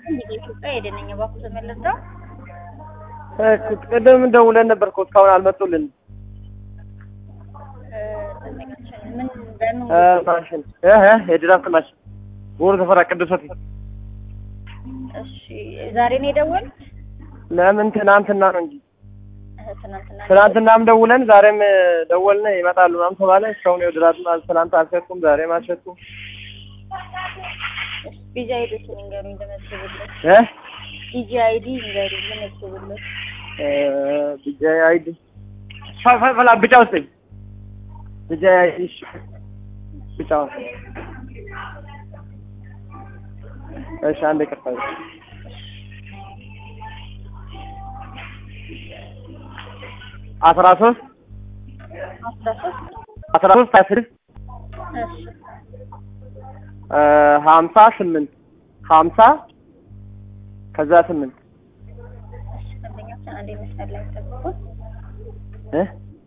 እንግዲህ ኢትዮጵያ ሄደነኝ እባክዎ ተመለስደው ቅድም ደውለን ነበር እኮ እስካሁን አልመጡልን። ምን በምን ማሽን የድራፍት ማሽን ወሩ ተፈራ ቅዱስ ሆቴል። እሺ ዛሬ ነው የደወሉት? ለምን ትናንትና ነው እንጂ እህ፣ ትናንትና ነው ትናንትናም ደውለን ዛሬም ደወልን ይመጣሉ ምናምን ተባለ። እስካሁን የው ድራፍት ማ- ትናንት አልሸጡም፣ ዛሬም አልሸጡም። እሺ ቢጂ አይዲ ንገሩኝ ልመዝግብለት። እ ቢጂ አይዲ ንገሩኝ ልመዝግብለት። ብቻ አይዲ ፈላ ብጫ ውስጥ ብቻ አይዲ እሺ፣ ብጫ ውስጥ እሺ፣ አንድ ይቅርታ አስራ ሶስት አስራ ሶስት አስራ ሶስት ሀያ ስድስት እሺ ሀምሳ ስምንት ሀምሳ ከዛ ስምንት እሺ ደንበኛችን አንዴ መስመር ላይ ጠብቁ። እ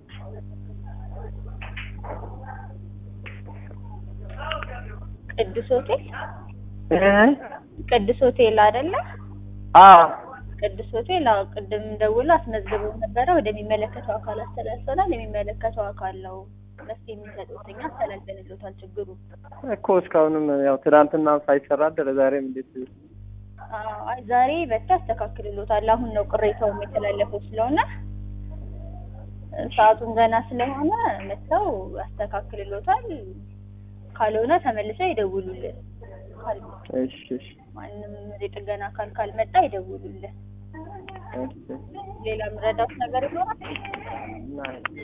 ቅዱስ ሆቴል እ ቅዱስ ሆቴል አይደለ? አ ቅዱስ ሆቴል አዎ፣ ቅድም ደውሎ አስመዝግበው ነበረ። ወደሚመለከተው አካል አስተላልፈናል። የሚመለከተው አካል ነው መፍትሄ የሚሰጡት። እኛ አስተላልፈንልዎታል ችግሩ። እኮ እስካሁንም ያው ትናንትና ሳይሰራ አደረ። ዛሬም እንዴት አዎ፣ አይ ዛሬ በታ ያስተካክልልዎታል። አሁን ነው ቅሬታውም የተላለፈው ስለሆነ ሰዓቱን ገና ስለሆነ መጥተው ያስተካክልልዎታል። ካልሆነ ተመልሰው ይደውሉልን። ካል እሺ እሺ ማንም የጥገና አካል ካልመጣ ይደውሉልን። እሺ ሌላ ምረዳት ነገር ይኖራል? እና